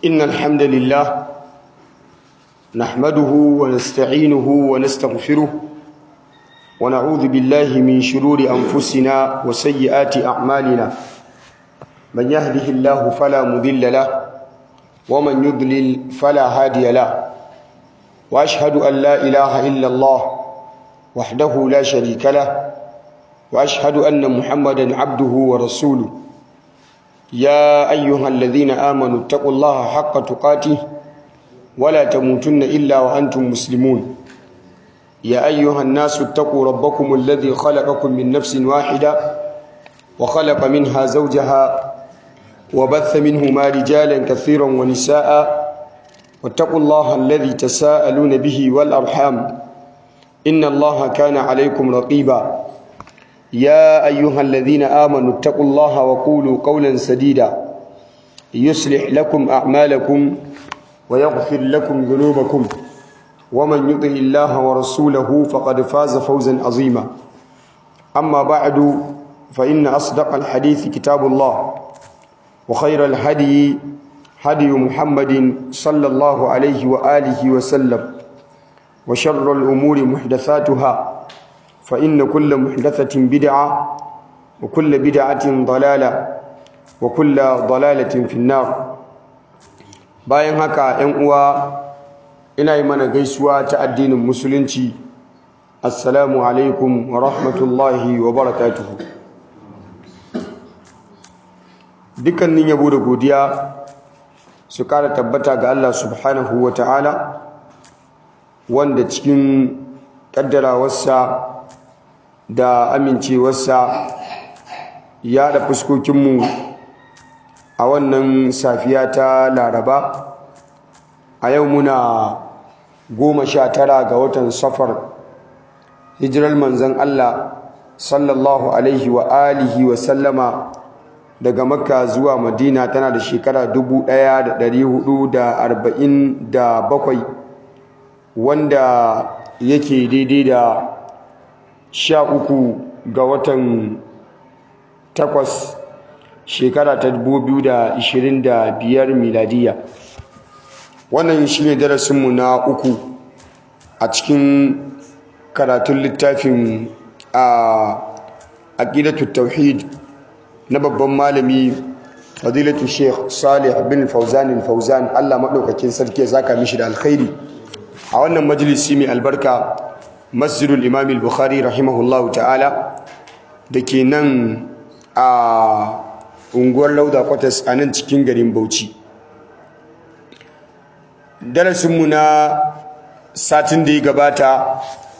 إن الحمد لله نحمده ونستعينه ونستغفره ونعوذ بالله من شرور أنفسنا وسيئات أعمالنا من يهده الله فلا مذل له ومن يضلل فلا هادي له وأشهد أن لا إله إلا الله وحده لا شريك له وأشهد أن محمدا عبده ورسوله يا أيها الذين آمنوا اتقوا الله حق تقاته ولا تموتن إلا وأنتم مسلمون يا أيها الناس اتقوا ربكم الذي خلقكم من نفس واحدة وخلق منها زوجها وبث منهما رجالا كثيرا ونساء واتقوا الله الذي تساءلون به والأرحام إن الله كان عليكم رقيبا يا أيها الذين آمنوا اتقوا الله وقولوا قولا سديدا يصلح لكم أعمالكم ويغفر لكم ذنوبكم ومن يطع الله ورسوله فقد فاز فوزا عظيما أما بعد فإن أصدق الحديث كتاب الله وخير الهدي هدي محمد صلى الله عليه وآله وسلم وشر الأمور محدثاتها فإن كل محدثة بدعة وكل بدعة ضلالة وكل ضلالة في النار bayan haka ‘yan uwa ina yi mana gaisuwa ta addinin musulunci assalamu alaikum wa rahmatullahi wa barakatuhu dukkanin yabo da godiya su kara tabbata ga Allah subhanahu wa ta'ala wanda cikin ƙaddarawarsa da amincewarsa ya da fuskokinmu a wannan safiya ta laraba a yau muna goma sha tara ga watan safar hijirar manzan Allah sallallahu alaihi wa alihi wa sallama daga makka zuwa madina tana da shekara 1447 wanda yake daidai da sha uku ga watan takwas shekara ta biyar miladiya wannan shi ne darasinmu na uku a cikin karatun littafin a aƙidatu tauhid na babban malami fadilatu sheikh salih bin fauzan fauzan allah maɗaukakin sarki ya zaka mishi da alkhairi a wannan majalisi mai albarka masjidul imam al-bukhari rahimahullahu ta'ala da ke nan a unguwar lauda kwatas a nan cikin garin bauchi darasinmu na satin da ya gabata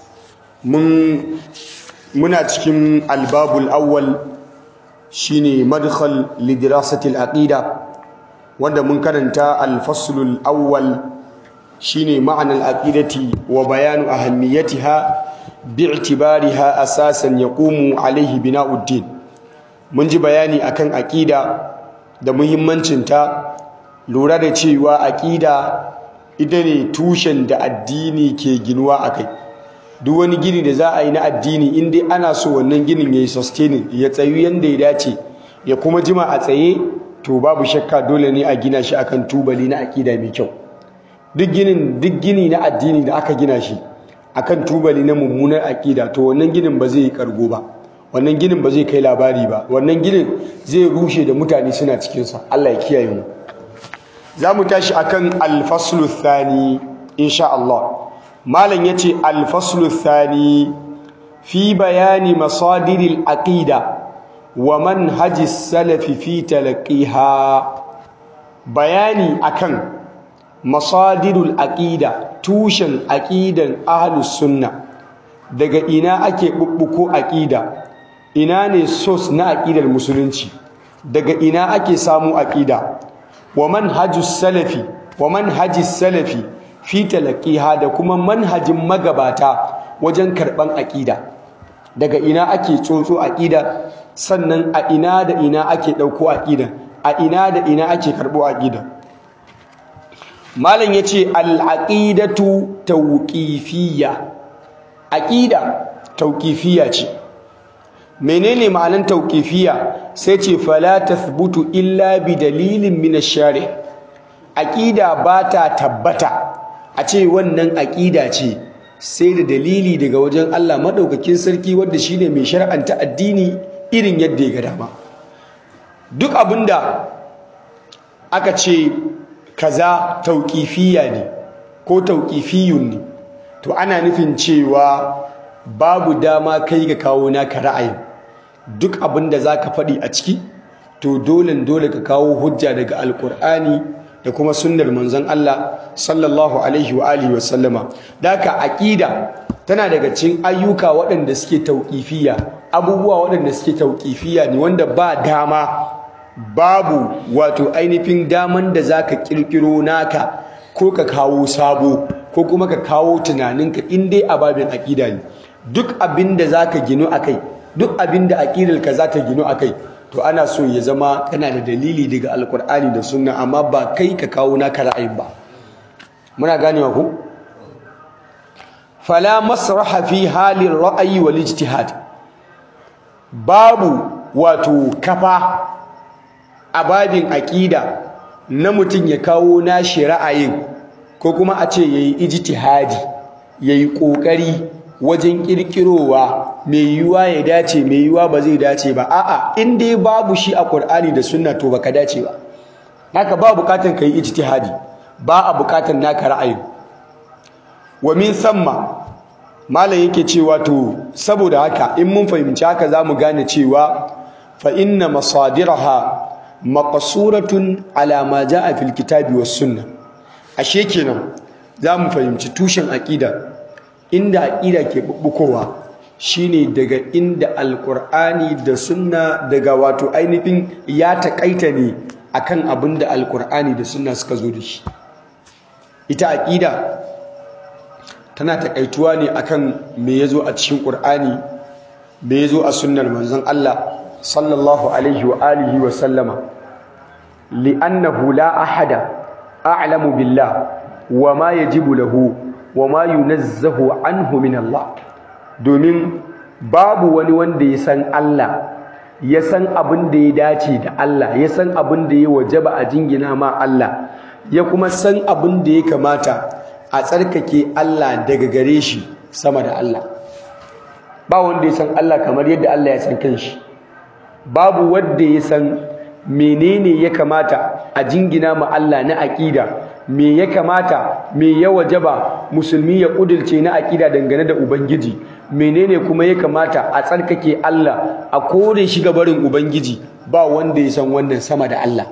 muna cikin albabul awwal shine madkhal lidirasatil aqida wanda mun karanta al-faslul awwal shine ma'anar aqidati wa bayanu ahammiyatiha bi'tibariha asasan yaqumu alaihi bina'uddin mun ji bayani akan aqida da muhimmancinta lura da cewa aqida ita ne tushen da addini ke ginuwa akai duk wani gini da za a yi na addini in dai ana so wannan ginin yayi sustaining ya tsayu yanda ya dace ya kuma jima a tsaye to babu shakka dole ne a gina shi akan tubali na aqida mai kyau duk ginin duk gini na addini da aka gina shi akan tubali na mummunar aqida to wannan ginin ba zai kargo ba wannan ginin ba zai kai labari ba wannan ginin zai rushe da mutane suna cikin sa Allah ya kiyaye mu zamu tashi akan al-faslu thani insha Allah malam yace al-faslu thani fi bayani masadiril aqida wa manhajis salafi fi talaqiha bayani akan masadirul aqida tushen aqidan ahlus sunna daga ina ake bubbuko aqida ina ne source na aqidar musulunci daga ina ake samu aqida wa manhajus salafi wa manhajis salafi fi talaqiha da kuma manhajin magabata wajen karban aqida daga ina ake tsotso aqida sannan a ina da ina ake dauko aqida a ina da ina ake karbo aqida malam yace al-aqidatu tawqifiyya aqida tawqifiyya ce menene ma'anan tawqifiyya sai ce fala tathbutu illa bi dalilin min ash-shari' aqida ba ta tabbata a ce wannan aqida ce sai da dalili daga wajen Allah madaukakin sarki wanda shine mai shar'anta addini irin yadda ya ga dama duk abinda aka ce kaza tauqifiyya ne ko tauqifiyun ne to ana nufin cewa babu dama kai ga kawo naka ra'ayin duk abinda zaka faɗi a ciki to dole dole ka kawo hujja daga alkur'ani da kuma sunnar manzon Allah sallallahu alaihi wa alihi wasallama daka aqida tana daga cikin ayyuka waɗanda suke tauqifiyya abubuwa waɗanda suke tauqifiyya ne wanda ba dama babu wato ainihin daman da zaka kirkiro naka ko ka kawo sabo ko kuma ka kawo tunaninka in dai a babin aqida ne duk abin da zaka gino akai duk abin da aqidarka za ta gino akai to ana so ya zama kana da dalili daga alkur'ani da sunna amma ba kai ka kawo naka ra'ayin ba muna ganewa ku fala masraha fi halin ra'ayi wal ijtihad babu wato kafa a babin aqida na mutum ya kawo nashi ra'ayin ko kuma a ce yayi ijtihadi yayi kokari wajen kirkirowa mai yiwuwa ya dace mai yiwuwa ba zai dace ba a'a in dai babu shi a Qur'ani da Sunna to baka dace ba haka ba bukatan kai ijtihadi ba a bukatan naka ra'ayi wa min samma malam yake cewa to saboda haka in mun fahimci haka zamu gane cewa fa inna masadiraha maqsuratun ala ma jaa fil kitabi was sunnah ashe kenan zamu fahimci tushen aqida inda aqida ke bubbukowa shine daga inda alqur'ani da sunna daga wato ainihin ya takaita ne akan abin da alqur'ani da sunna suka zo da shi ita aqida tana takaituwa ne akan me yazo a cikin qur'ani me yazo a sunnar manzon Allah sallallahu alaihi wa alihi wa sallama li'annahu la ahada a'lamu billah wa ma yajibu lahu wa ma yunazzahu anhu min Allah domin babu wani wanda ya san Allah ya san abin da ya dace da Allah ya san abin da ya wajaba a jingina ma Allah ya kuma san abin da ya kamata a tsarkake Allah daga gare shi sama da Allah ba wanda ya san Allah kamar yadda Allah ya san kanshi babu wanda ya san menene ya kamata a jingina ma Allah na aqida me ya kamata me ya wajaba musulmi ya kudulce na aqida dangane da ubangiji menene kuma ya kamata a tsarkake Allah a kore shi gabarin ubangiji ba wanda ya san wannan sama da Allah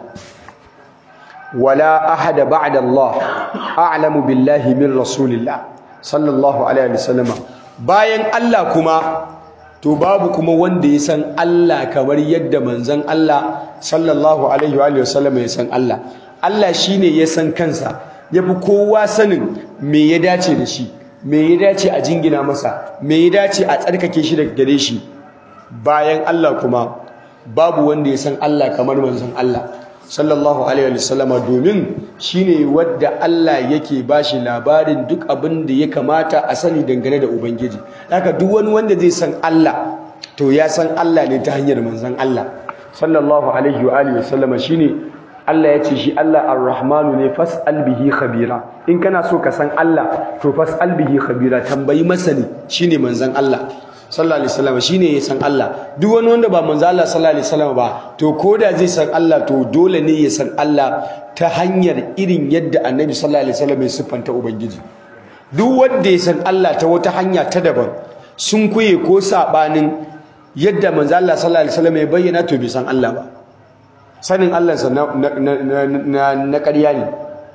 wala ahada ba'da Allah a'lamu billahi min rasulillah sallallahu alaihi wasallam bayan Allah kuma to babu kuma wanda ya san Allah kamar yadda manzon Allah sallallahu alaihi wasallam ya san Allah Allah shine ya san kansa yafi kowa sanin me ya dace da shi me ya dace a jingina masa me ya dace a tsarkake shi daga gare shi bayan Allah kuma babu wanda ya san Allah kamar manzon Allah sallallahu alaihi wasallama domin shine wadda Allah yake bashi labarin duk abin da ya kamata a sani dangane da ubangiji haka duk wani wanda zai san Allah to ya san Allah ne ta hanyar manzon Allah sallallahu alaihi wa alihi wasallama shine Allah ya ce shi Allah ar-Rahmanu ne fas'al bihi khabira in kana so ka san Allah to fas'al bihi khabira tambayi masani shine manzon Allah sallallahu alaihi wasallam shine ya san Allah duk wani wanda ba manzo Allah sallallahu alaihi wasallam ba to koda zai san Allah to dole ne ya san Allah ta hanyar irin yadda Annabi sallallahu alaihi wasallam ya siffanta ubangiji duk wanda ya san Allah ta wata hanya ta daban sun kuye ko sabanin yadda manzo Allah sallallahu alaihi wasallam ya bayyana to bai san Allah ba sanin Allah sa na na na ƙarya ne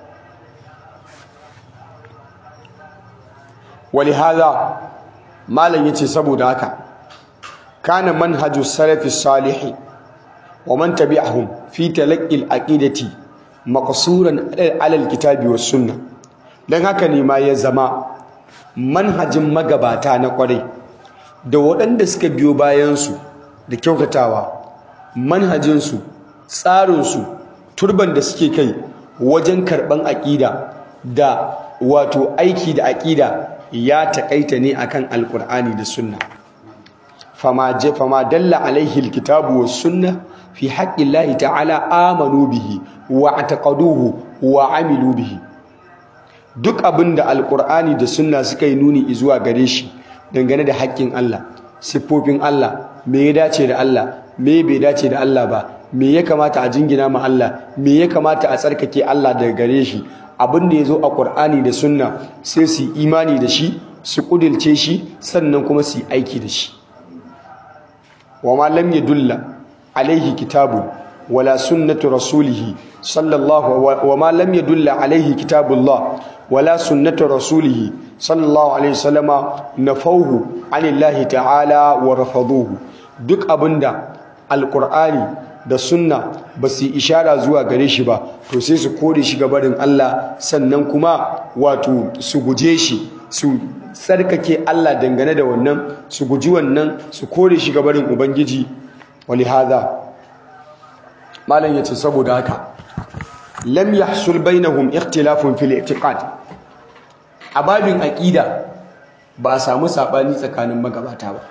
ولهذا malam yace saboda haka kana manhaju salafi salih wa man tabi'ahum fi talaqqi al-aqidati maqsuran ala al-kitabi was sunnah dan haka ne ma ya zama manhajin magabata na kwarai da waɗanda suka biyo bayan su da kyautatawa manhajin su tsarin su turban da suke kai wajen karban aqida da wato aiki da aqida ya taƙaita ne akan alƙur'ani da sunna fama je fama dalla alaihi alkitabu was sunna fi haqqi llahi ta'ala amanu bihi wa ataqaduhu wa amilu bihi duk abin da alkur'ani da sunna suka yi nuni zuwa gare shi dangane da haƙƙin Allah siffofin Allah me ya dace da Allah me bai dace da Allah ba me ya kamata a jingina ma Allah me ya kamata a tsarkake Allah daga gare shi abin da ya zo a Qur'ani da sunna sai su imani da shi su kudilce shi sannan kuma su yi aiki da shi wa ma lam yadulla alaihi kitabun wala sunnatu rasulihi sallallahu wa ma lam yadulla alaihi kitabullah wala sunnatu rasulihi sallallahu alaihi wasallama nafauhu anillahi ta'ala wa rafaduhu duk abinda alqur'ani da sunna ba su ishara zuwa gare shi ba to sai su kore shi ga barin Allah sannan kuma wato su guje shi su tsarkake Allah dangane da wannan su guji wannan su kore shi ga barin ubangiji walihada malam yace saboda haka lam yahsul bainahum ikhtilafun fil i'tiqad a babin aqida ba a samu sabani tsakanin magabata ba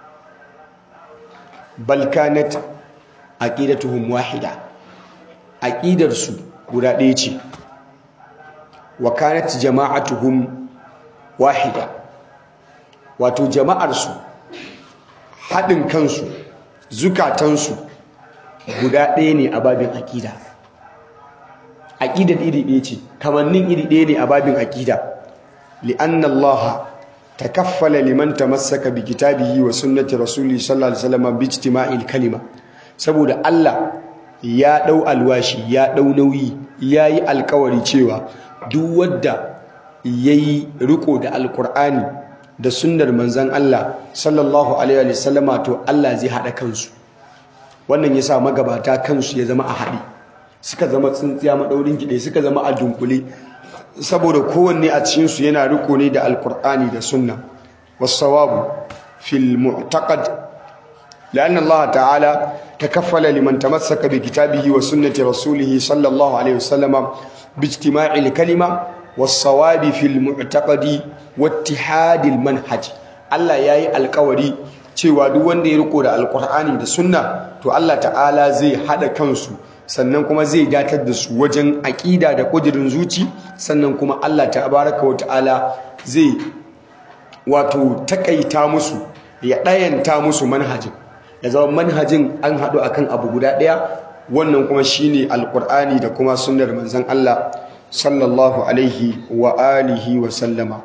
bal kanat aqidatuhum wahida aqidar su guda ɗaya ce wa kanat jama'atuhum wahida wato jama'ar su haɗin kansu zukatansu guda ɗaya ne a babin aqida aqidar iri ɗaya ce kamannin iri ɗaya ne a babin aqida li'anna Allah takaffala liman tamassaka bi kitabihi wa sunnati rasulihi sallallahu alaihi wasallam bi ijtima'il kalima saboda Allah ya ɗau alwashi ya ɗau nauyi ya yi alkawari cewa duk wadda ya yi riko da alkur'ani da sunnar manzan Allah sallallahu alaihi wasallama to Allah zai haɗa kansu wannan ya sa magabata kansu ya zama a haɗe suka zama tsintsiya maɗaurin kiɗe suka zama a dunkule saboda kowanne a cikinsu yana riko ne da alkur'ani da sunna wasawabu fil mu'taqad لأن الله تعالى تكفل لمن تمسك بكتابه وسنة رسوله صلى الله عليه وسلم باجتماع الكلمة والصواب في المعتقد واتحاد المنهج الله ياي القوري cewa duk wanda ya riko da alkur'ani da sunna to Allah ta'ala zai hada kansu sannan kuma zai datar da su wajen aƙida da ƙudurin zuci sannan kuma Allah tabaraka wa ta'ala zai wato takaita musu ya ɗayanta musu manhajin ya zama manhajin an haɗu akan abu guda ɗaya wannan kuma shine alƙur'ani da kuma sunnar manzon Allah sallallahu alaihi wa alihi wa sallama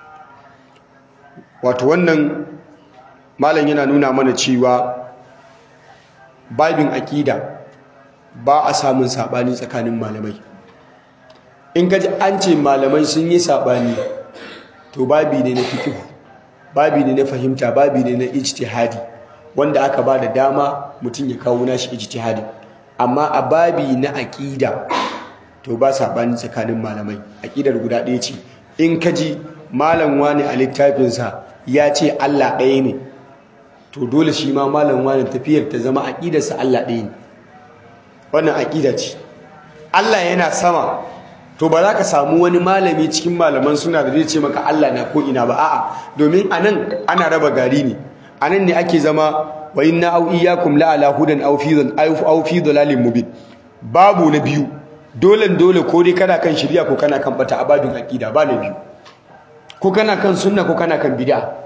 wato wannan malam yana nuna mana cewa babin aƙida ba a samun saɓani tsakanin malamai in kaji an ce malamai sun yi saɓani to babi ne na fikihu babi ne na fahimta babi ne na ijtihadi wanda aka ba da dama mutum ya kawo nashi ijtihadi amma a babi na aƙida to ba saɓani tsakanin malamai aƙidar guda ɗaya ce in kaji malam wani a littafinsa ya ce Allah ɗaya ne to dole shi ma malam wani tafiyar ta zama aƙidarsa Allah ɗaya ne wannan aƙida ce Allah yana sama to ba za ka samu wani malami cikin malaman suna da zai ce maka Allah na ko ina ba a'a domin anan ana raba gari ne anan ne ake zama wa inna au iyyakum la ala hudan aw fi aw fi dalalin mubin babu na biyu dole dole ko dai kana kan shari'a ko kana kan bata abadin aqida ba na biyu ko kana kan sunna ko kana kan bid'a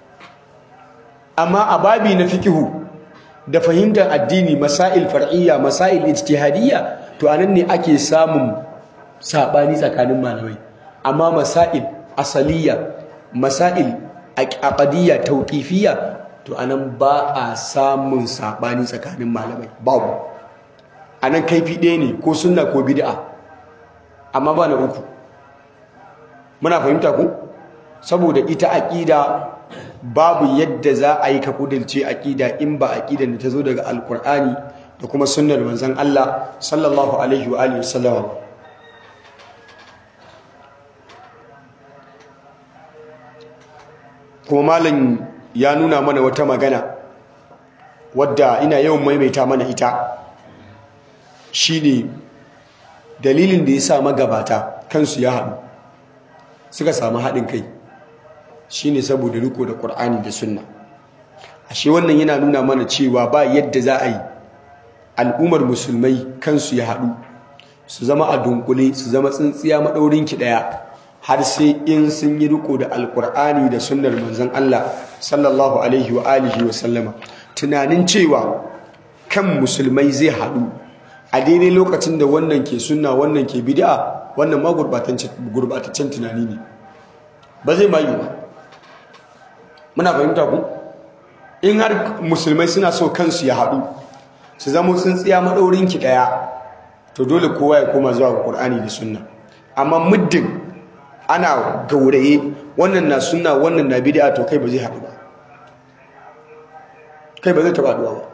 amma ababi na fikihu da fahimtar addini masail far'iyya masail ijtihadiyya to anan ne ake samun sabani tsakanin malamai amma masail asaliya masail aqadiyya tawqifiyya to anan ba a samun sabani tsakanin malamai babu anan kaifi ɗaya ne ko sunna ko bid'a amma ba na uku muna fahimta ku saboda ita aqida babu yadda za a yi ka kudilce aqida in ba aqidan da ta zo daga alqur'ani da kuma sunnar manzon Allah sallallahu alaihi wa alihi wasallam kuma malam ya nuna mana wata magana wadda ina yawan maimaita mana ita shine dalilin da ya sa magabata kansu ya haɗu suka samu haɗin kai shine saboda riko da ƙur'ani da sunna ashe wannan yana nuna mana cewa ba yadda za a yi al'ummar musulmai kansu ya haɗu su zama a dunkule su zama tsintsiya maɗaurin ki ɗaya har sai in sun yi riko da alkur'ani da sunnar manzon Allah sallallahu alaihi wa alihi wa sallama tunanin cewa kan musulmai zai haɗu a daidai lokacin da wannan ke sunna wannan ke bid'a wannan ma gurbataccen tunani ne ba zai mayu ba muna fahimta ku in har musulmai suna so kansu ya haɗu su zama tsintsiya maɗaurin ki ɗaya to dole kowa ya koma zuwa ga Qur'ani da sunna amma muddin ana gauraye wannan na sunna wannan na bid'a to kai ba zai haɗu ba kai ba zai taɓa haɗuwa ba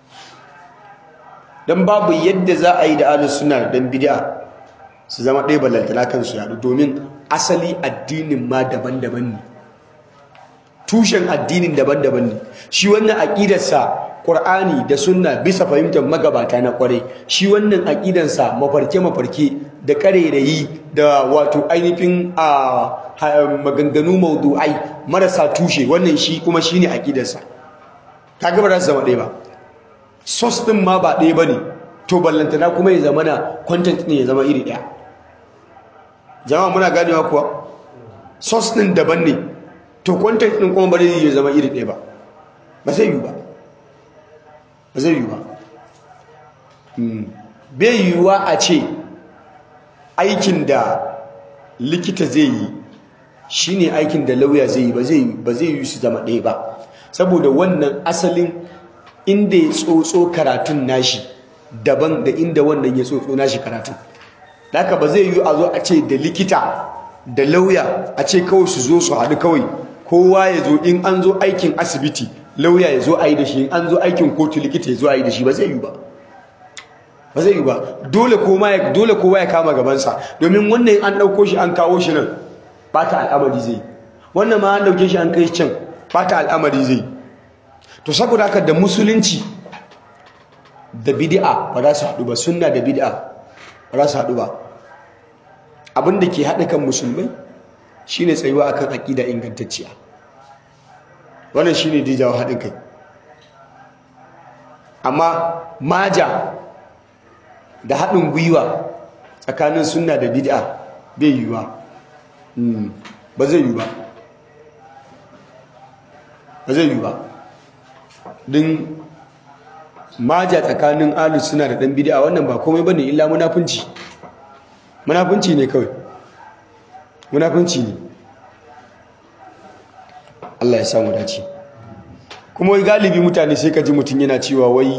dan babu yadda za a yi da ahlus sunna dan bid'a su zama ɗaya ballantana kansu yaɗu domin asali addinin ma daban-daban ne tushen addinin daban-daban ne shi wannan aƙidarsa Qur'ani da sunna bisa fahimtar magabata na kware shi wannan aƙidansa mafarke-mafarke da ƙarerayi da wato ainihin a maganganu maudu'ai marasa tushe wannan shi kuma shine aƙidarsa kaga ba za su zama ɗaya ba source ɗin ma ba ɗaya ba ne to ballantana kuma ya zama na content ne ya zama iri ɗaya jama'a muna ganewa kuwa source ɗin daban ne to content ɗin kuma ba zai zama iri ɗaya ba ba zai yi ba ba zai yi ba bai yiwuwa a ce aikin da likita zai yi shine aikin da lauya zai yi ba zai yi su zama ɗaya ba saboda wannan asalin inda ya tsotso karatun nashi daban da inda wannan ya tsotso nashi karatun haka ba zai yi a zo a ce da likita da lauya a ce kawai su zo su haɗu kawai kowa ya zo in an zo aikin asibiti lauya ya zo a yi da shi in an zo aikin kotu likita ya zo a yi da shi ba zai yi ba ba zai yi ba dole kowa ya kama gabansa domin wannan an ɗauko shi an kawo shi nan ba ta al'amari zai wannan ma an ɗauke shi an kai can ba ta al'amari zai to saboda haka da musulunci da bid'a ba za su haɗu ba sunna da bid'a ba za su haɗu ba abin da ke haɗa kan musulmai shine tsayuwa akan aƙida ingantacciya wannan shine dijawa haɗin kai amma maja da haɗin gwiwa tsakanin sunna da bid'a bai yiwuwa ba zai yiwu ba ba zai yiwu ba din maja tsakanin alus suna da ɗan bid'a wannan ba komai bane illa munafunci munafunci ne kawai munafunci ne Allah ya samu dace kuma wai galibi mutane sai ka ji mutum yana cewa wai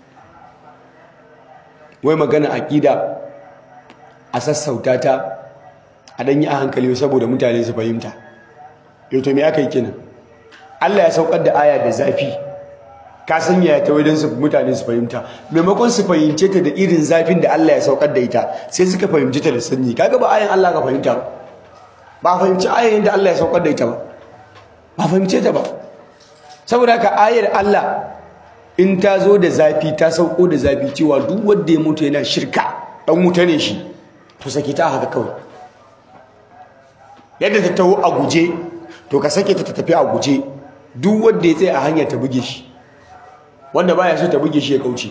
wai magana aqida a sassauta ta a dan yi a hankali saboda mutane su fahimta yau to me aka yi kenan Allah ya saukar da aya da zafi ka sanya ta wajen su mutane su fahimta maimakon su fahimce ta da irin zafin da Allah ya saukar da ita sai suka fahimci ta da sanyi kaga ba ayan Allah ka fahimta ba ba fahimci ayan da Allah ya saukar da ita ba ba fahimce ta ba saboda ka ayar Allah in ta zo da zafi ta sauko da zafi cewa duk wanda ya mutu yana shirka dan wuta ne shi to sake ta haka kawai yadda ta taho a guje to ka sake ta tafi a guje duk wanda ya tsaye a hanya ta buge shi wanda baya so ta buge shi ya kauce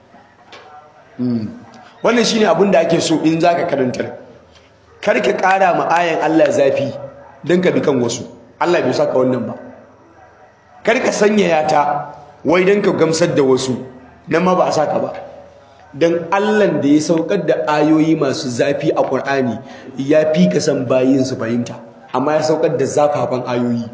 wannan shine abin da ake so in zaka karantar kar ka kara ma ayan Allah zafi dan ka bi kan wasu Allah bai saka wannan ba kar ka sanyaya ta wai dan ka gamsar da wasu nan ma ba a saka ba dan Allah da ya saukar da ayoyi masu zafi a Qur'ani ya fi ka san bayin su fahimta amma ya saukar da zafafan ayoyi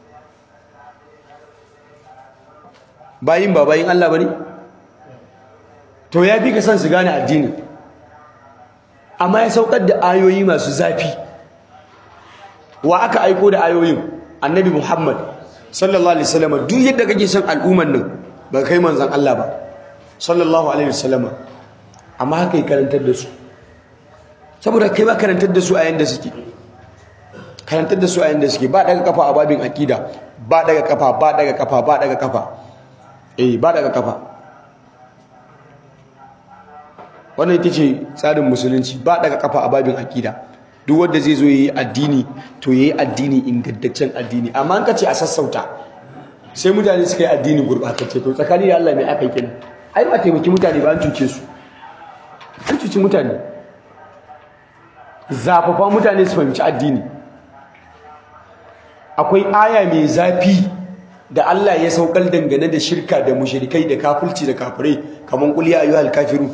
bayin ba bayin Allah bane to ya fi ka san su gane addini amma ya saukar da ayoyi masu zafi wa aka aiko da ayoyin annabi Muhammad sallallahu alaihi wasallam duk yadda kake son al'umman nan ba kai manzon Allah ba sallallahu alaihi wasallam amma haka yi karantar da su saboda kai ba karantar da su a yanda suke karantar da su a yanda suke ba daga kafa a babin akida ba daga kafa ba daga kafa ba daga kafa eh ba daga kafa wannan ita ce tsarin musulunci ba daga kafa a babin akida duk wanda zai zo yayi addini to yayi addini ingantaccen addini amma an kace a sassauta sai mutane suka yi addini gurbatacce to tsakani da Allah ne aka yi kenan ai ba taimaki mutane ba an cuce su an cuci mutane zafafa mutane su fahimci addini akwai aya mai zafi da Allah ya saukar dangane da shirka da mushrikai da kafirci da kafirai kaman qul ya ayyuhal kafirun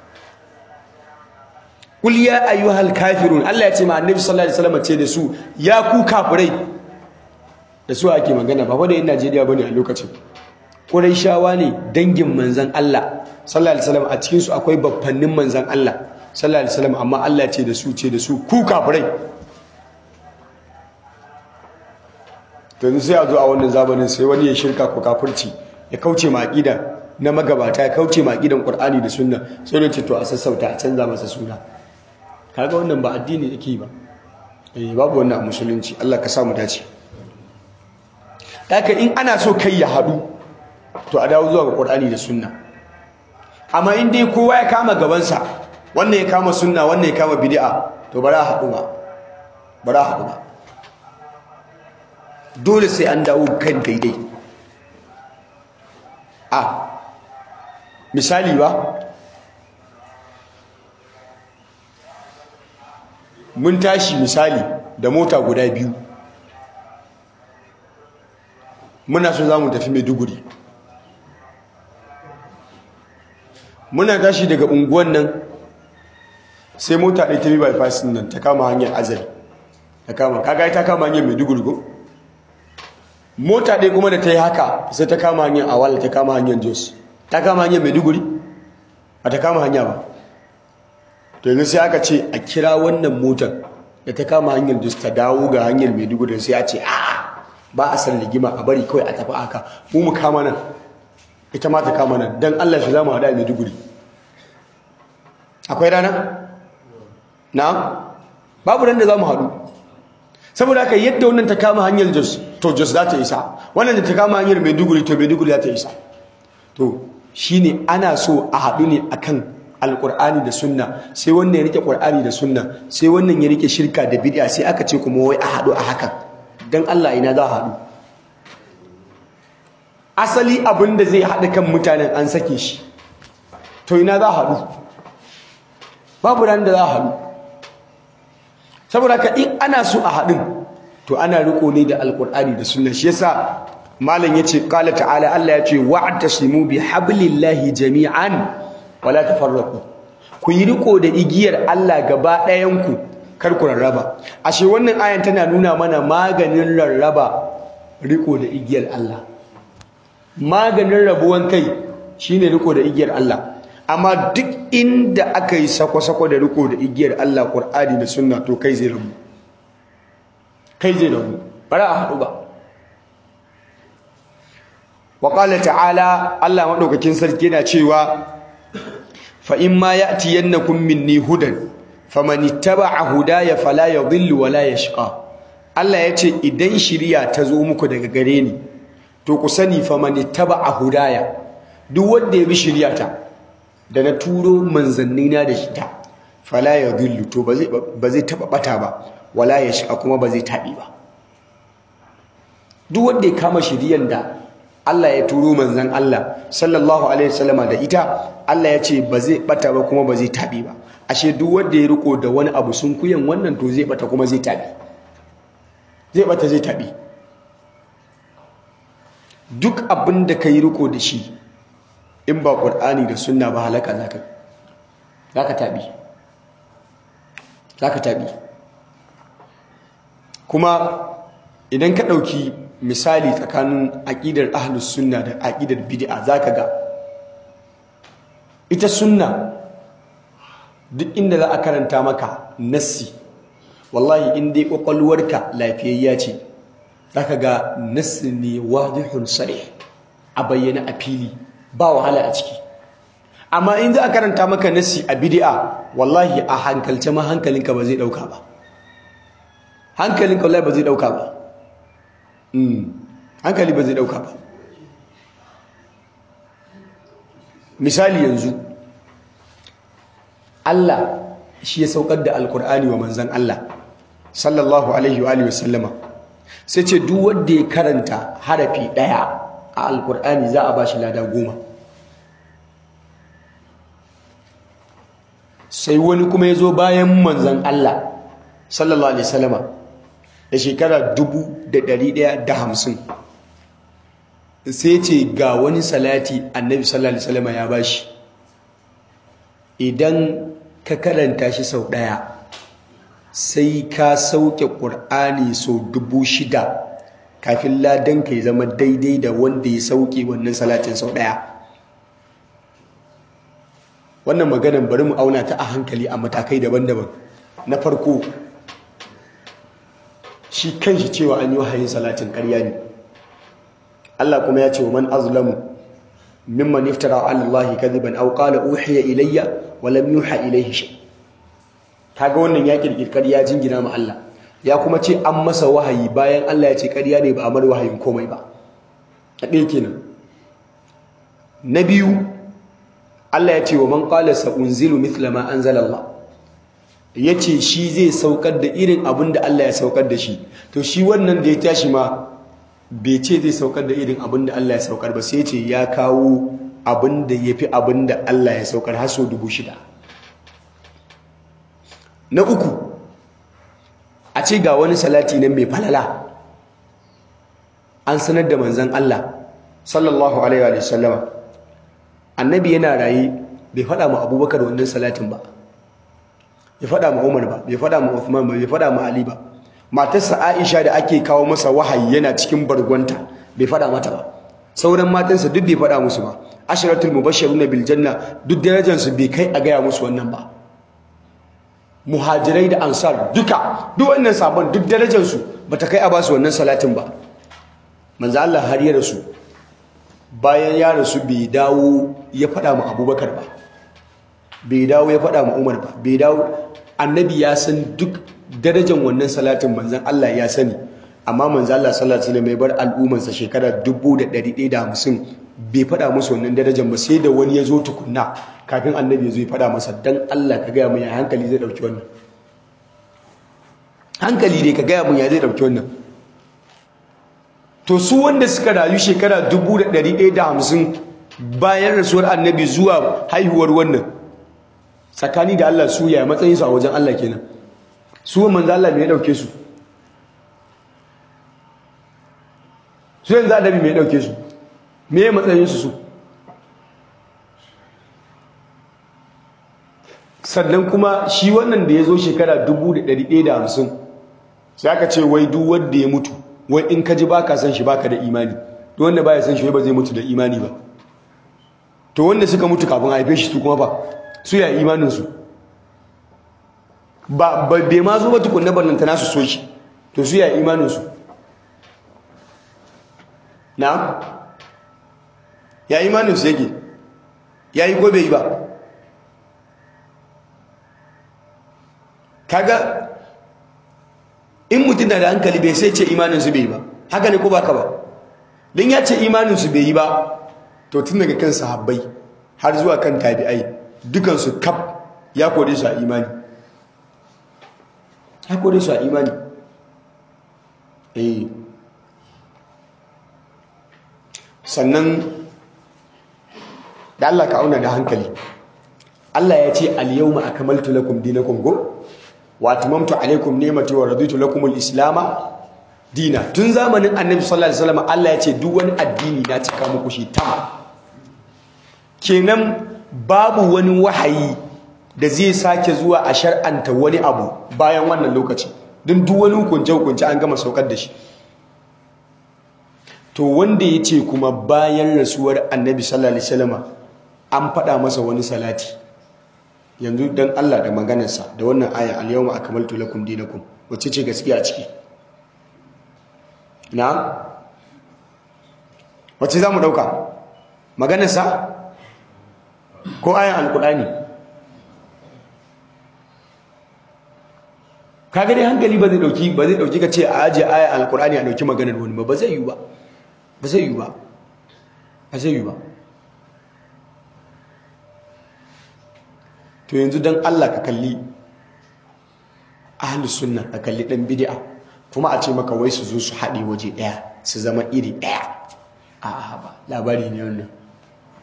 qul ya ayyuhal kafirun Allah ya ce ma annabi sallallahu alaihi wasallam ce da su ya ku kafirai da su ake magana ba wanda yan Najeriya bane a lokacin Qurayshawa ne dangin manzon Allah sallallahu alaihi wasallam a cikin su akwai baffannin manzon Allah sallallahu alaihi wasallam amma Allah ya ce da su ce da su ku kafirai yanzu sai a zo a wannan zamanin sai wani ya shirka ko kafirci ya kauce ma aqida na magabata ya kauce ma aqidan Qur'ani da Sunna sai da ce to a sassauta a canza masa suna kaga wannan ba addini yake ba eh babu wannan a musulunci Allah ka sa mu dace haka in ana so kai ya hadu to a dawo zuwa ga Qur'ani da Sunna amma in dai kowa ya kama gabansa wannan ya kama sunna wannan ya kama bid'a to bara haɗu ba bara haɗu ba dole sai an dawo kan daidai a misali ba mun tashi misali da mota guda biyu muna so za mu tafi maiduguri muna tashi daga unguwan nan sai mota ɗaya ta bi bypass nan ta kama hanyar azari ta kama kaga ta kama hanyar maiduguri ko mota ɗaya kuma da ta yi haka sai ta kama hanyar awal ta kama hanyar jos ta kama hanyar maiduguri ba ta kama hanya ba to yanzu sai aka ce a kira wannan motar da ta kama hanyar jos ta dawo ga hanyar maiduguri sai a ce a ba a san ligima a bari kawai a tafi haka mu mu kama nan ita ma ta kama nan don allah shi za mu haɗa maiduguri akwai rana na babu ran da za mu haɗu saboda haka yadda wannan ta kama hanyar jos to jos za ta isa wannan da ta kama hanyar maiduguri to maiduguri za ta isa to shine ana so a haɗu ne akan alƙur'ani da sunna sai wannan ya rike ƙur'ani da sunna sai wannan ya rike shirka da bid'a sai aka ce kuma wai a haɗu a hakan dan Allah ina za a haɗu asali abin da zai haɗa kan mutanen an sake shi to ina za a haɗu babu ran da za a haɗu saboda ka in ana so a haɗin to ana riko ne da alkur'ani da sunna shi yasa malam yace qala ta'ala Allah yace wa'tasimu bi hablillahi jami'an wala tafarraqu ku yi riko da igiyar Allah gaba ɗayan ku kar ku rarraba ashe wannan ayan tana nuna mana maganin rarraba riko da igiyar Allah maganin rabuwan kai shine riko da igiyar Allah amma duk inda aka yi sako-sako da riko da igiyar Allah Qur'ani da sunna to kai zai rabu kai zai rabu bara a haɗu ba wa qala ta'ala Allah madaukakin sarki yana cewa fa in ma ya'tiyannakum minni hudan faman ittaba'a hudaya fala yadhillu wa la yashqa Allah yace idan shiriya ta zo muku daga gare ni to ku sani faman ittaba'a hudaya duk wanda ya bi shiriyata da na turo manzannina da shi ta fala yadhillu to ba zai ba zai taba bata ba wala yashqa kuma ba zai tabi ba duk wanda ya kama shiriyan da Allah ya turo manzan Allah sallallahu alaihi wasallama da ita Allah ya ce ba zai bata ba kuma ba zai tabi ba ashe duk wanda ya riko da wani abu sun kuyan wannan to zai bata kuma zai tabi zai bata zai tabi duk abin da ka yi riko da shi in ba ƙur'ani da sunna ba halaka zaka zaka tabi zaka tabi kuma idan ka ɗauki misali tsakanin aƙidar ahlus sunna da aƙidar bid'a zaka ga ita sunna duk inda za a karanta maka nassi wallahi in dai kwakwalwarka lafiyayya ce zaka ga nassi ne wadihun sarih a bayyana a fili ba wahala a ciki amma in za a karanta maka nassi a bid'a wallahi a hankalce ma hankalinka ba zai dauka ba hankalinka wallahi ba zai dauka ba hankali ba zai dauka ba misali yanzu Allah shi ya saukar da alkur'ani wa manzan Allah sallallahu alaihi wa alihi wasallama sai ce duk wanda ya karanta harafi daya a alkur'ani za a bashi lada goma sai wani kuma ya zo bayan manzan Allah sallallahu alaihi wasallama da shekara dubu da ɗari ɗaya da hamsin sai ce ga wani salati annabi sallallahu alaihi wasallama ya bashi idan ka karanta shi sau ɗaya sai ka sauke ƙur'ani sau dubu shida kafin ladan ka zama daidai da wanda ya sauke wannan salatin sau ɗaya wannan maganan bari mu auna ta a hankali a matakai daban-daban na farko shi kanshi cewa an yi wahayin salatin ƙarya ne Allah kuma ya ce wa man azlamu mimman iftara ala Allah kadhiban aw qala uhiya ilayya wa lam yuha ilayhi shay kaga wannan ya kirkir ƙarya jingina ma Allah ya kuma ce an masa wahayi bayan Allah ya ce ƙarya ne ba a mar wahayin komai ba a ɗaya kenan na biyu Allah ya ce wa man qala sa unzilu mithla ma anzala Allah yace shi zai saukar da irin abin da Allah ya saukar da shi to shi wannan da ya tashi ma bai ce zai saukar da irin abin da Allah ya saukar ba sai ce ya kawo abin da yafi abin da Allah ya saukar har sau dubu shida na uku a ce ga wani salati nan mai falala an sanar da manzan Allah sallallahu alaihi wa sallama annabi yana raye bai faɗa ma abubakar wannan salatin ba bai faɗa ma umar ba bai faɗa ma uthman ba bai faɗa ma ali ba matarsa aisha da ake kawo masa wahayi yana cikin bargonta bai faɗa mata ba sauran matansa duk bai faɗa musu ba asharatul mubashshiruna bil janna duk darajarsu bai kai a gaya musu wannan ba muhajirai da ansar duka duk wannan sabon duk darajarsu bata kai a basu wannan salatin ba manzo Allah har ya rasu bayan ya rasu bai dawo ya faɗa ma abubakar ba bai dawo ya faɗa ma umar ba bai dawo annabi ya san duk darajar wannan salatin manzan Allah ya sani amma manzan Allah sallallahu alaihi wasallam ya bar al'ummarsa shekara 1150 bai faɗa musu wannan darajar ba sai da wani ya zo tukunna kafin annabi ya zo ya faɗa masa dan Allah ka gaya mun ya hankali zai dauki wannan hankali dai ka gaya mun ya zai dauki wannan to su wanda suka rayu shekara 1150 bayan rasuwar annabi zuwa haihuwar wannan tsakani da Allah su ya matsayinsu a wajen Allah kenan su manzo Allah me ya dauke su su yanzu annabi me ya dauke su me ya matsayinsu su sannan kuma shi wannan da ya zo shekara 1150 sai aka ce wai duk wanda ya mutu wai in ka ji baka san shi baka da imani duk wanda baya san shi ba zai mutu da imani ba to wanda suka mutu kafin haife shi su kuma ba su ya imanin su ba bai ma zo ba tukunna ballanta nasu so shi to su ya imanin su na ya imanin su yake ya yi ko bai yi ba kaga in mutum na da hankali bai sai ce imaninsu bai yi ba haka ne ko baka ba don ya ce imaninsu bai yi ba to tun daga kan sahabbai har zuwa kan tabi'ai dukansu kaf ya kore su a imani ya kore su a imani eh sannan da Allah ka auna da hankali Allah ya ce al-yawma akmaltu lakum dinakum go wa atmamtu alaykum ni'mati wa raditu lakum al-islama dina tun zamanin annabi sallallahu alaihi wasallam Allah ya ce duk wani addini na cika muku shi tam kenan babu wani wahayi da zai sake zuwa a shar'anta wani abu bayan wannan lokaci don duk wani hukunce hukunce an gama saukar da shi to wanda ya ce kuma bayan rasuwar annabi sallallahu alaihi wasallam an faɗa masa wani salati yanzu dan Allah da maganarsa da wannan aya al-yawma akmaltu lakum dinakum wacce ce gaskiya a ciki na wacce zamu dauka maganarsa ko ayan alqur'ani kaga dai hankali ba zai dauki ba zai dauki ka ce a aje ayan alqur'ani a dauki maganar wani ba ba zai yi ba ba zai yi ba ba zai yi ba to yanzu don Allah ka kalli ahlus sunna ka kalli dan bid'a kuma a ce maka wai su zo su haɗe waje ɗaya su zama iri ɗaya a ba labari ne wannan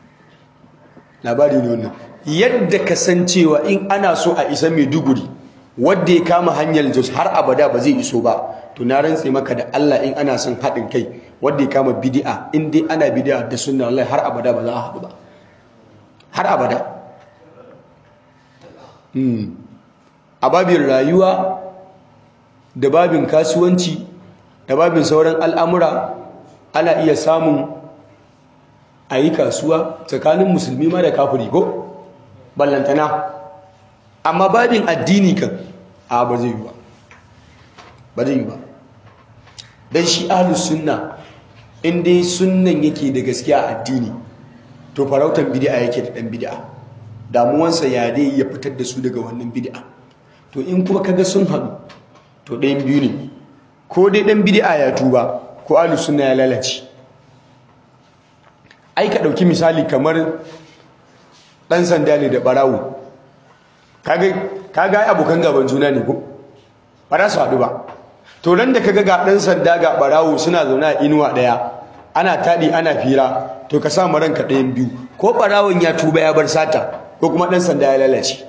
labari ne wannan yadda ka san cewa in ana so a isa Maiduguri wanda ya kama hanyar jos har abada ba zai iso ba to na rantse maka da Allah in ana son haɗin kai wanda ya kama bid'a in dai ana bid'a da sunna wallahi har abada ba za a haɗu ba har abada a babin rayuwa da babin kasuwanci da babin sauran al'amura ana iya samun a yi kasuwa tsakanin musulmi ma da kafiri ko ballantana amma babin addini kan a ba zai yi ba ba zai yi ba don shi ahlus sunna in dai sunnan yake da gaskiya a addini to farautan bid'a yake da dan bid'a damuwansa ya dai ya fitar da su daga wannan bid'a to in kuma kaga sun haɗu to ɗayan biyu ne ko dai ɗan bid'a ya tuba ko ahlus sunna ya lalace ai ka ɗauki misali kamar ɗan sanda ne da ɓarawo kaga ai abokan gaban juna ne ko ba za su haɗu ba to ran da kaga ga ɗan sanda ga ɓarawo suna zaune a inuwa ɗaya ana taɗi ana fira to ka sa ranka ɗayan biyu ko ɓarawon ya tuba ya bar sata ko kuma ɗan sanda ya lalace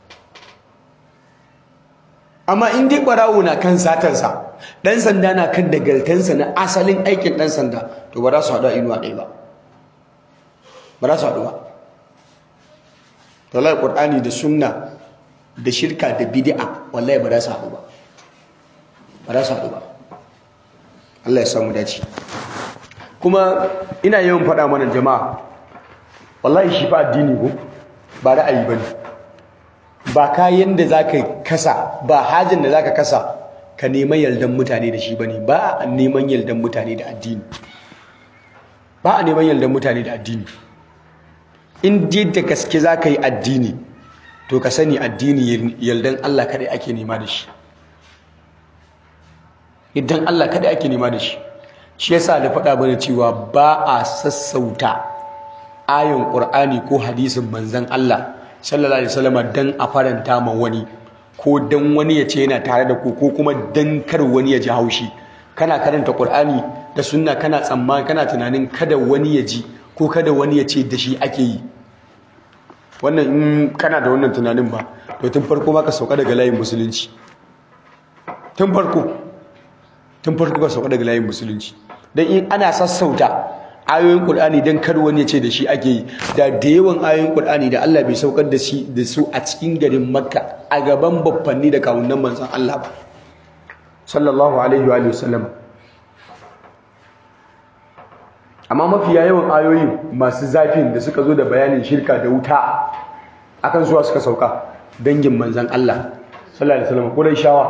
amma in dai ɓarawo na kan satarsa ɗan sanda na kan dagaltansa na asalin aikin ɗan sanda to ba za su haɗu a inuwa ɗaya ba ba za su haɗu ba wallahi ƙur'ani da sunna da shirka da bid'a wallahi ba za su haɗu ba ba za su haɗu ba Allah ya samu dace kuma ina yawan faɗa mana jama'a wallahi shi fa addini ko ba ra'ayi ba ne ba kayan da za ka kasa ba hajin da za ka kasa ka neman yardan mutane da shi ba ne ba a neman yardan mutane da addini ba a neman yardan mutane da addini in dai da gaske za ka yi addini to ka sani addini yardan Allah kaɗai ake nema da shi idan Allah kaɗai ake nema da shi shi yasa da faɗa mana cewa ba a sassauta ayon ƙur'ani ko hadisin manzon Allah sallallahu alaihi wasallam dan a faranta ma wani ko dan wani ya ce yana tare da ku ko kuma dan kar wani ya ji haushi kana karanta Qur'ani da sunna kana tsammani kana tunanin kada wani ya ji ko kada wani ya ce da shi ake yi wannan in kana da wannan tunanin ba to tun farko ma ka sauka daga layin musulunci tun farko tun farko ka sauka daga layin musulunci dan in ana sassauta ayoyin Qur'ani dan kar wani ya ce da shi ake yi da da yawan ayoyin Qur'ani da Allah bai saukar da shi da su a cikin garin Makka a gaban babbanni da kawunan manzon Allah ba sallallahu alaihi wa sallam amma mafiya yawan ayoyin masu zafin da suka zo da bayanin shirka da wuta akan zuwa suka sauka dangin manzon Allah sallallahu alaihi wasallam Qurayshawa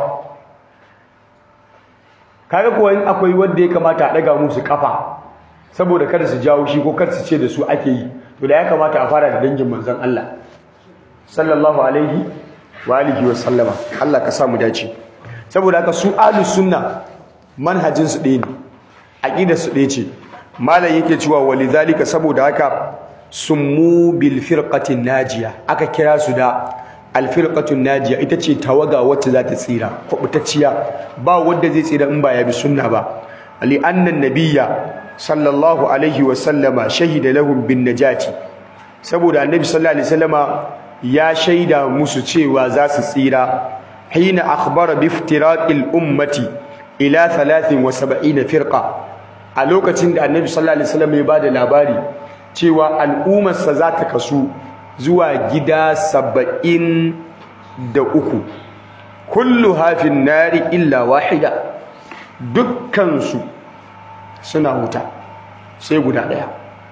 kaga kuwa in akwai wanda ya kamata a daga musu kafa saboda kada su jawo shi ko kada su ce da su ake yi to da ya kamata a fara da dangin manzon Allah sallallahu alaihi wa alihi wa sallama Allah ka sa mu dace saboda haka su ahlus sunna manhajin su ɗaya ne aqidar su ɗaya ce malam yake cewa walizalika saboda haka summu bil firqatin najiya aka kira su da al firqatun najiya ita ce tawaga wacce za ta tsira kubutacciya ba wanda zai tsira in ba ya bi sunna ba li anna nabiyya sallallahu alaihi wa sallama shahida lahum bin najati saboda annabi sallallahu alaihi wasallama ya shaida musu cewa za su tsira hina akhbara bi iftiraqil ummati ila 73 firqa a lokacin da annabi sallallahu alaihi wasallam ya bada labari cewa al'ummarsa za ta kasu zuwa gida saba'in da uku kullu hafin nari illa wahida dukkansu suna wuta sai guda ɗaya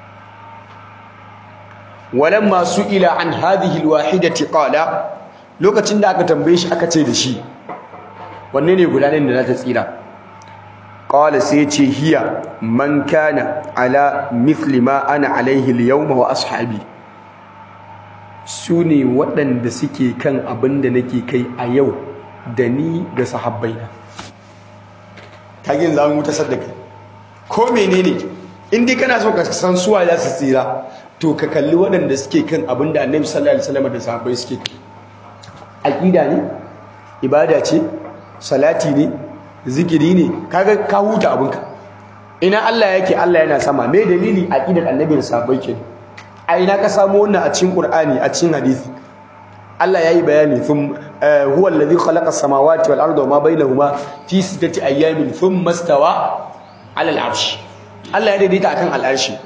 walamma ila an hadhihi alwahidati qala lokacin da aka tambaye shi aka ce da shi wanne ne guda ɗayan da za ta tsira qala sai ce hiya man kana ala mithli ma ana alaihi al-yawma wa ashabi sune waɗanda suke kan abin da nake kai a yau da ni da sahabbaina kagin za mu ta saddaka ko menene in dai kana so ka san suwa za su tsira to ka kalli waɗanda suke kan abin da annabi sallallahu alaihi wasallam da sahabbai suke kai aqida ne ibada ce salati ne zikiri ne kaga ka huta abinka ina Allah yake Allah yana sama me dalili aqidar annabi da sahabbai ke a ina ka samu wannan a cikin qur'ani a cikin hadisi Allah yayi bayani thum huwa alladhi khalaqa as-samawati wal arda wama bainahuma fi sittati ayyamin thumma istawa 'ala al-'arsh Allah ya daidaita akan al-arshi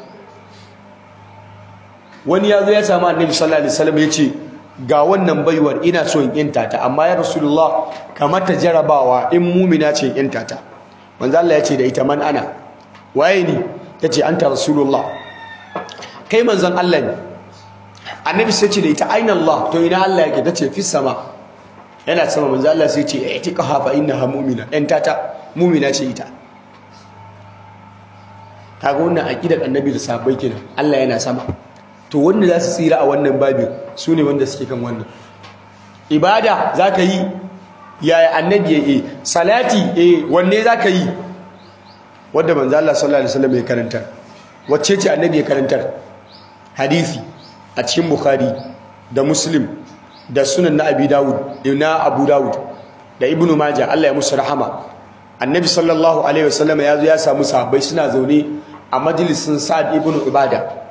wani yazo ya samu annabi sallallahu alaihi wasallam yace ga wannan baiwar ina so in yanta ta amma ya rasulullah kamar ta jarabawa in mumina ce in yanta ta manzo Allah ya ce da ita man ana waye ni tace anta rasulullah kai manzon Allah ne annabi sai ce da ita aina Allah to ina Allah yake tace fi sama yana sama manzo Allah sai ce itiqaha fa innaha mu'mina yanta ta mu'mina ce ita kaga wannan aqidar annabi da sahabbai kenan Allah yana sama to wanda za su tsira a wannan babin su ne wanda suke kan wannan ibada za ka yi yaya annabi ya yi salati eh wanne za ka yi wadda manzo Allah sallallahu alaihi wasallam ya karantar wacce ce annabi ya karantar hadisi a cikin bukhari da muslim da sunan na abi dawud na abu dawud da ibnu majah Allah ya musu rahama annabi sallallahu alaihi wasallam ya zo ya samu sahabbai suna zaune a majalisin sa'ad ibnu ibada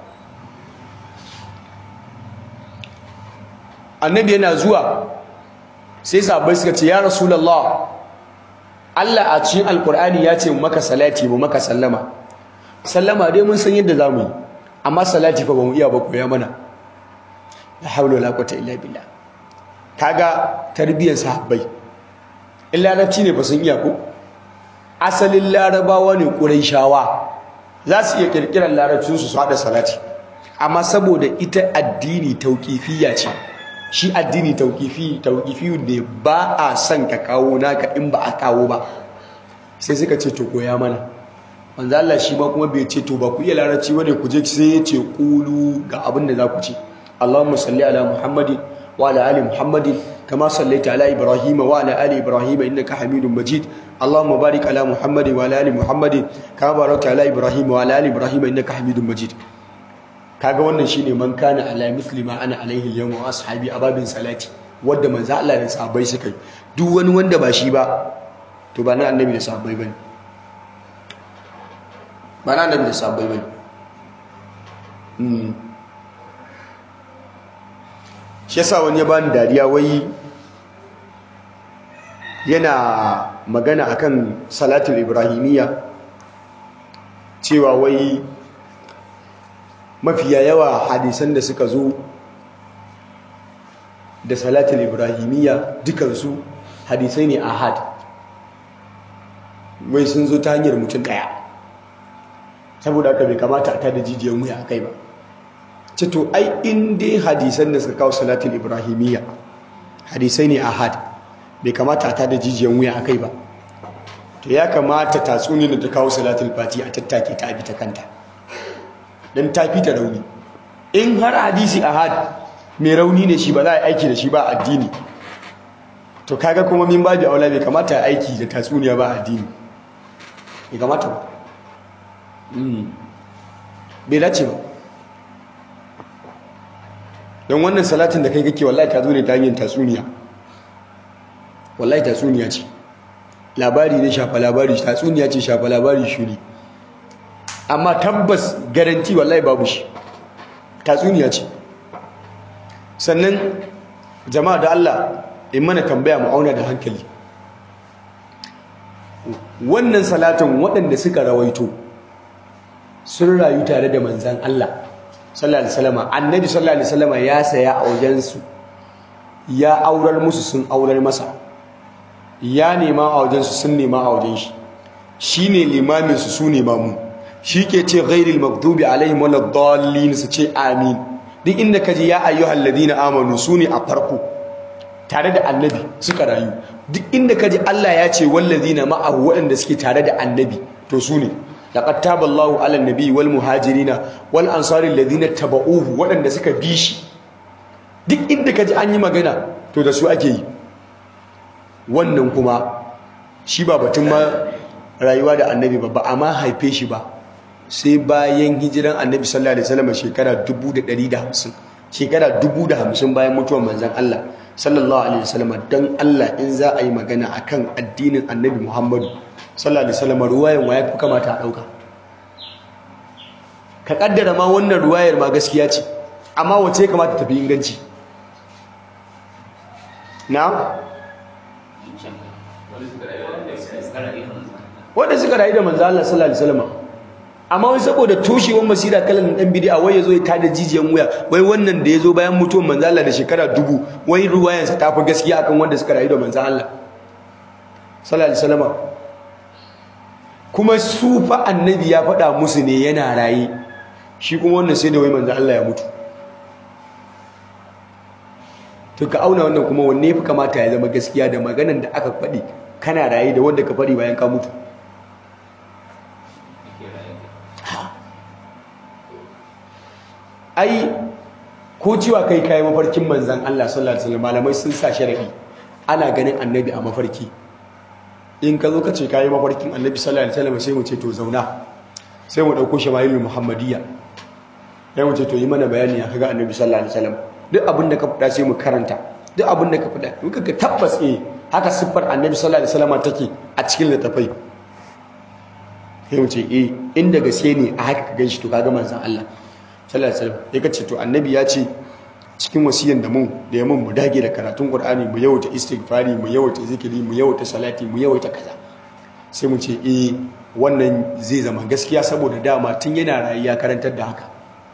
annabi yana zuwa sai sahabbai suka ce ya rasulullah Allah a cikin alkur'ani ya ce mu maka salati mu maka sallama sallama dai mun san yadda zamu yi amma salati fa bamu iya ba koya mana la hawla wala quwwata illa billah kaga tarbiyyar sahabbai in larabci ne ba sun iya ko asalin larabawa ne quraishawa za su iya kirkirar larabcinsu su hada salati amma saboda ita addini tauqifiyya ce shi addini tauqifi tauqifi ne ba a son ka kawo naka in ba a kawo ba sai suka ce to koya mana manzo Allah shi ma kuma bai ce to ba ku iya larabci bane ku je sai ya ce qulu ga abin da za ku ce Allahumma salli ala Muhammadin wa ala ali Muhammadin kama sallaita ala Ibrahim wa ala ali Ibrahim innaka Hamidum Majid Allahumma barik ala Muhammadin wa ala ali Muhammadin kama barakta ala Ibrahim wa ala ali Ibrahim innaka Hamidum Majid kaga wannan shine man kana ala muslima ana alaihi al-yawm wa ashabi ababin salati wanda manzo Allah da sahabbai suka yi duk wani wanda ba shi ba to ba na annabi da sahabbai bane ba na annabi da sahabbai bane mm shi yasa wani ya bani dariya wai yana magana akan salatul ibrahimiyya cewa wai mafiya yawa hadisan da suka zo da salatul ibrahimiyya dukansu hadisai ne ahad wai sun zo ta hanyar mutum daya saboda haka bai kamata a tada jijiyar wuya a kai ba cito ai in dai hadisan da suka kawo salatul ibrahimiyya hadisai ne ahad bai kamata a tada jijiyar wuya a kai ba to ya kamata tatsuniyar da ta kawo salatul fati a tattake ta abi ta kanta don ta fi ta rauni in har hadisi ahad mai rauni ne shi ba za a aiki da shi ba addini to kaga kuma min babu aula bai kamata a aiki da tatsuniya ba addini bai kamata ba bai dace ba don wannan salatin da kai kake wallahi ta zo ne ta hanyar tatsuniya wallahi tatsuniya ce labari ne shafa labari tatsuniya ce shafa labari shuri amma tabbas garanti wallahi babu shi tatsuniya ce sannan jama'a da Allah in mana tambaya mu auna da hankali wannan salatin waɗanda suka rawaito sun rayu tare da manzan Allah sallallahu alaihi wasallam annabi sallallahu alaihi wasallam ya saya a wajensu ya aurar musu sun aurar masa ya nema a wajensu sun nema a wajen shi shine limamin su su nema mu shi ke ce ghairil maghdubi alaihim waladdallin su ce amin duk inda kaji ya ayyuhal ladina amanu su ne a farko tare da annabi suka rayu duk inda kaji Allah ya ce wallazina ma'ahu waɗanda suke tare da annabi to su ne laqad taballahu ala nabi wal muhajirina wal ansari alladhina tabauhu waɗanda suka bi shi duk inda kaji an yi magana to da su ake yi wannan kuma shi ba batun ma rayuwa da annabi ba ba a ma haife shi ba sai bayan hijiran annabi sallallahu alaihi wasallam shekara 150 shekara 150 bayan mutuwar manzon Allah sallallahu alaihi wasallam dan Allah in za a yi magana akan addinin annabi Muhammadu sallallahu alaihi wasallam ruwayan waya fi kamata a dauka ka kaddara ma wannan ruwayar ma gaskiya ce amma wace ya kamata tafi inganci na wanda suka rayu da manzo Allah sallallahu alaihi wasallam amma wai saboda toshewar masira kalan dan bid'a wai yazo ya tada jijiyan wuya wai wannan da yazo bayan mutuwar manzo Allah da shekara dubu wai ruwayansa ta fi gaskiya akan wanda suka rayu da manzo Allah sallallahu alaihi wasallam kuma su fa annabi ya faɗa musu ne yana raye shi kuma wannan sai da wai manzo Allah ya mutu to ka auna wannan kuma wanne fi kamata ya zama gaskiya da maganan da aka faɗi kana raye da wanda ka faɗi bayan ka mutu ai ko cewa kai kai mafarkin manzan Allah sallallahu alaihi wasallam malamai sun sa sharadi ana ganin annabi a mafarki in ka zo ka ce kai mafarkin annabi sallallahu alaihi wasallam sai mu ce to zauna sai mu dauko shama'ilul muhammadiyya sai mu ce to yi mana bayani ya kaga annabi sallallahu alaihi wasallam duk abin da ka faɗa sai mu karanta duk abin da ka faɗa muka ga tabbas eh haka siffar annabi sallallahu alaihi wasallam take a cikin littafai sai mu ce eh inda gaske ne a haka ka ganshi to kaga manzan Allah sallallahu alaihi wasallam ya kace to annabi ya ce cikin wasiyan da mun da ya mun mu dage da karatun Qur'ani mu yawaita istighfari mu yawaita zikiri mu yawaita salati mu yawaita kaza sai mu ce eh wannan zai zama gaskiya saboda dama tun yana rayu ya karantar da haka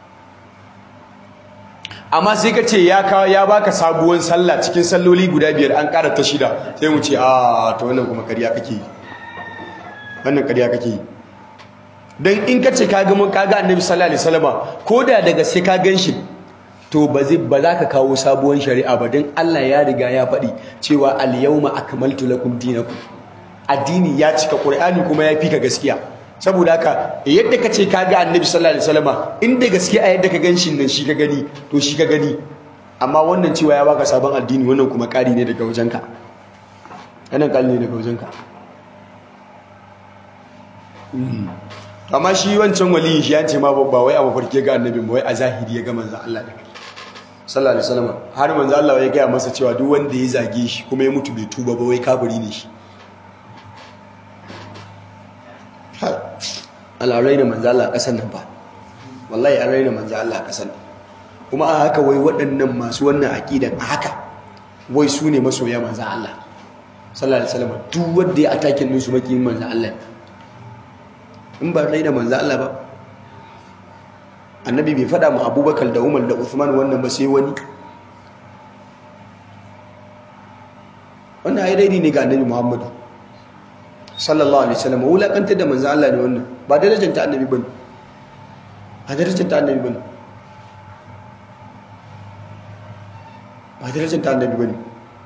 amma sai ka ce ya kawo ya baka sabuwar sallah cikin salloli guda biyar an ƙara ta shida sai mu ce a to wannan kuma ƙarya kake yi wannan ƙarya kake yi don in ka ce kaga mun kaga annabi sallallahu alaihi wasallam ko da daga sai ka gan shi to ba zai ba za ka kawo sabuwar shari'a ba don Allah ya riga ya faɗi cewa al-yawma akmaltu lakum dinakum addini ya cika qur'ani kuma ya fi ka gaskiya saboda haka yadda ka ce ka ga annabi sallallahu alaihi wasallam inda gaske a yadda ka gan shi nan shi ka gani to shi ka gani amma wannan cewa ya baka sabon addini wannan kuma ƙari ne daga wajenka wannan ƙari ne daga wajenka amma shi wancan waliyin shi ya ce ma ba wai a mafarki ga annabi ba wai a zahiri ya ga manzon Allah da sallallahu alaihi wasallam har manzon Allah ya gaya masa cewa duk wanda ya zage shi kuma ya mutu bai tuba ba wai kafiri ne shi Allah raina manzo Allah a ƙasar nan ba wallahi an raina manzo Allah a ƙasar nan kuma a haka wai waɗannan masu wannan aqidan a haka wai su ne masoya manzo Allah sallallahu alaihi wasallam duk wanda ya atakin din su makiyin manzo Allah in ba raina manzo Allah ba annabi bai faɗa mu Abubakar da Umar da Uthman wannan ba sai wani wannan ai daidai ne ga annabi Muhammadu sallallahu alaihi wasallam wulakantar da manzo Allah ne wannan ba darajar ta annabi bane ba darajar ta annabi bane ba darajar ta annabi bane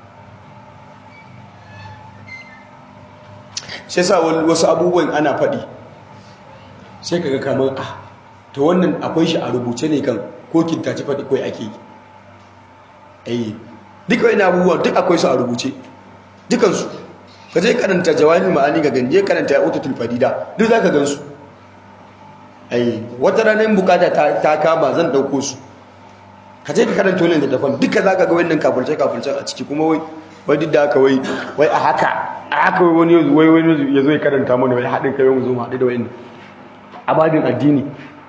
sai sa wasu abubuwan ana faɗi sai kaga kamar ah to wannan akwai shi a rubuce ne kan ko kintaci faɗi kawai ake yi eh duka wani abubuwan duk akwai su a rubuce dukansu ka je karanta jawahir ma'ani ga ganje karanta ya utatul fadida duk za ka gansu ai wata ranar bukata ta kama zan dauko su ka je ka karanta wannan da dafan duka za ka ga wannan kafirce kafirce a ciki kuma wai wai duk da haka wai wai a haka a haka wai wani wai wani ya zo ya karanta mana wai haɗin kai mu zo mu haɗu da wani a babin addini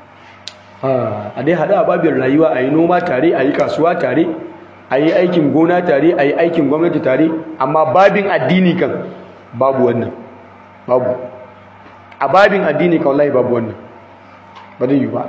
a dai haɗu a babin rayuwa a yi noma tare a yi kasuwa tare a yi aikin gona tare a yi aikin gwamnati tare amma babin addini kan babu wannan babu a babin addini kan wallahi babu wannan ba zai yi ba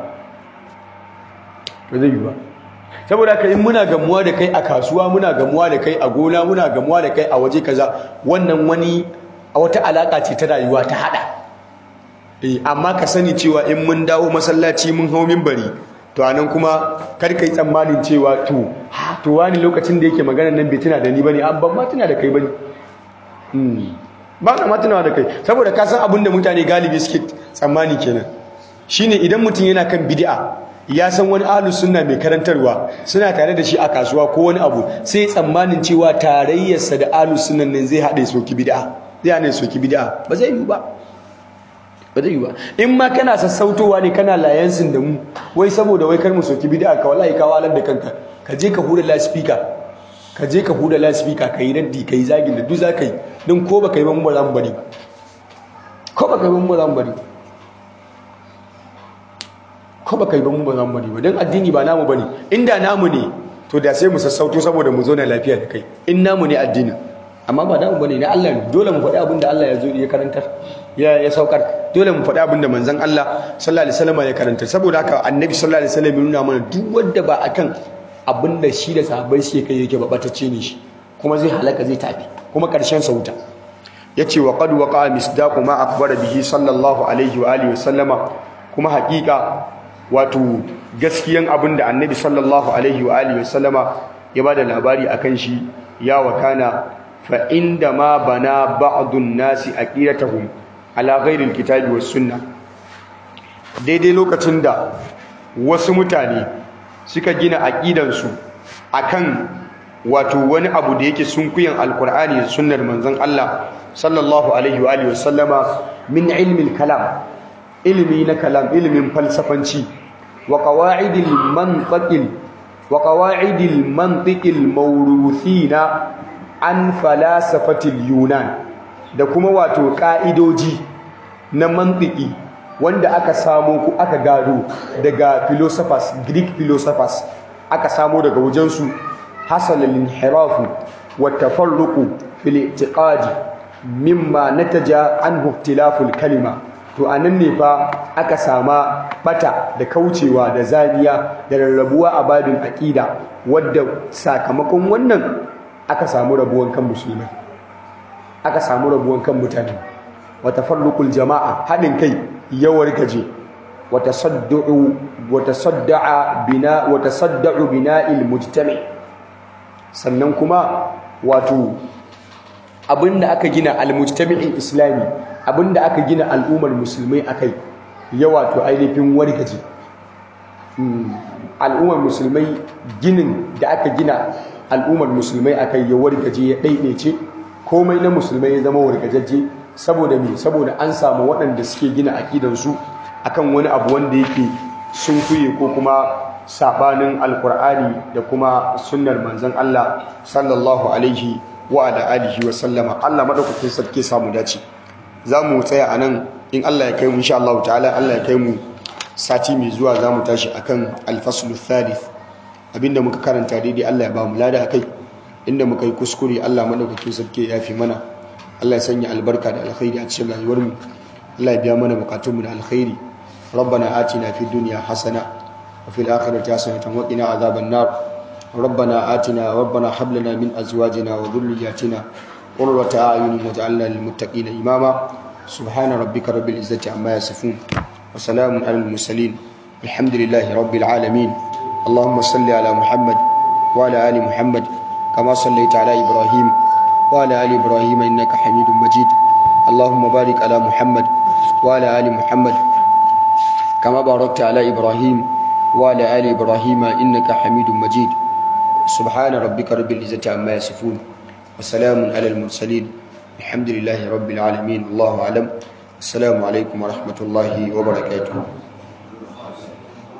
ba zai yi ba saboda ka yi muna gamuwa da kai a kasuwa muna gamuwa da kai a gona muna gamuwa da kai a waje kaza wannan wani a wata alaka ce ta rayuwa ta hada amma ka sani cewa in mun dawo masallaci mun hau minbari to anan kuma kar kai tsammanin cewa to to wani lokacin da yake magana nan bai tuna da ni bane an ban ma tuna da kai bane hmm ba na ma tuna da kai saboda ka san abin da mutane galibi suke tsammani kenan shine idan mutum yana kan bid'a ya san wani ahlus sunna mai karantarwa suna tare da shi a kasuwa ko wani abu sai tsammanin cewa tarayyarsa da ahlus sunnan nan zai hade soki bid'a zai hade soki bid'a ba zai yi ba ba zai yi ba in ma kana sassautowa ne kana layansin da mu wai saboda wai kar mu soki bid'a ka wallahi ka walar da kanka ka je ka hura loudspeaker ka je ka hura loudspeaker ka yi raddi ka yi zagin da duk za ka yi don ko ba ka yi ba mu ba za mu bari ba ko ba ka yi ba mu ba za mu bari ko ba ka yi ba mu ba za mu bari ba don addini ba namu bane inda namu ne to da sai mu sassauto saboda mu zo na lafiya da kai in namu ne addinin amma ba namu bane na Allah ne dole mu faɗi abin da Allah ya zo ya karantar ya ya saukar dole mu faɗi abin da manzon Allah sallallahu alaihi wasallam ya karantar saboda haka annabi sallallahu alaihi wasallam ya nuna mana duk wanda ba akan abin da shi da sahabbai shi kai yake ba batacce ne shi kuma zai halaka zai tafi kuma karshen sa wuta yace wa qad waqa misdaqu ma akbara bihi sallallahu alaihi wa alihi wasallama kuma haƙiƙa wato gaskiyan abin da annabi sallallahu alaihi wa alihi wasallama ya bada labari akan shi ya wakana fa inda ma bana ba'dun nasi aqidatahum ala ghairi alkitabi was sunna daidai lokacin da wasu mutane suka gina aqidansu akan wato wani abu da yake sunkuyan alqur'ani da sunnar manzon Allah sallallahu alaihi wa alihi wasallama min ilmi kalam ilmi na kalam ilmin falsafanci وقواعد المنطق وقواعد المنطق الموروثين عن فلاسفة اليونان da kuma wato ka'idoji na mantiki wanda aka samu ku aka gado daga philosophers Greek philosophers aka samu daga wajensu hasal al-inhirafu wa tafarruqu fil i'tiqadi mimma nataja anhu ikhtilafu al-kalima to a nan ne fa aka sama bata da kaucewa da zaniya da rarrabuwa a babin aƙida wadda sakamakon wannan aka samu rabuwan kan musulmai aka samu rabuwan kan mutane wata farlukul jama'a haɗin kai yawar gaje wata saddu'u wata sadda'a bina wata sadda'u bina'il mujtami sannan kuma wato abinda aka gina al-mujtami'in islami abinda aka gina al'ummar musulmai akai ya wato ainihin wargaje al'ummar musulmai ginin da aka gina al'ummar musulmai akai ya wargaje ya ɗaiɗaice komai na musulmai ya zama wargajajje saboda me saboda an samu waɗanda suke gina aƙidansu akan wani abu wanda yake sun kuye ko kuma sabanin alkur'ani da kuma sunnar manzon Allah sallallahu alaihi wa ala alihi wa sallama Allah madaukakin sarki samu dace za mu tsaya a nan in Allah ya kai mu insha Allah ta'ala Allah ya kai mu sati mai zuwa za mu tashi akan alfaslu thalith abinda muka karanta daidai Allah ya ba mu lada akai inda muka yi kuskure Allah madaukakin sarki ya fi mana Allah ya sanya albarka da alkhairi a cikin rayuwar mu Allah ya biya mana bukatun mu da alkhairi ربنا آتنا في الدنيا حسنة وفي الآخرة حسنة وقنا عذاب النار ربنا آتنا ربنا هب لنا من أزواجنا وذرياتنا قرة أعين واجعلنا للمتقين إماما سبحان ربك رب العزة عما يصفون وسلام على المرسلين الحمد لله رب العالمين اللهم صل على محمد وعلى آل محمد كما صليت على إبراهيم وعلى آل إبراهيم إنك حميد مجيد اللهم بارك على محمد وعلى آل محمد كما باركت على إبراهيم وعلى آل إبراهيم إنك حميد مجيد سبحان ربك رب العزة عما يصفون وسلام على المرسلين الحمد لله رب العالمين الله أعلم السلام عليكم ورحمة الله وبركاته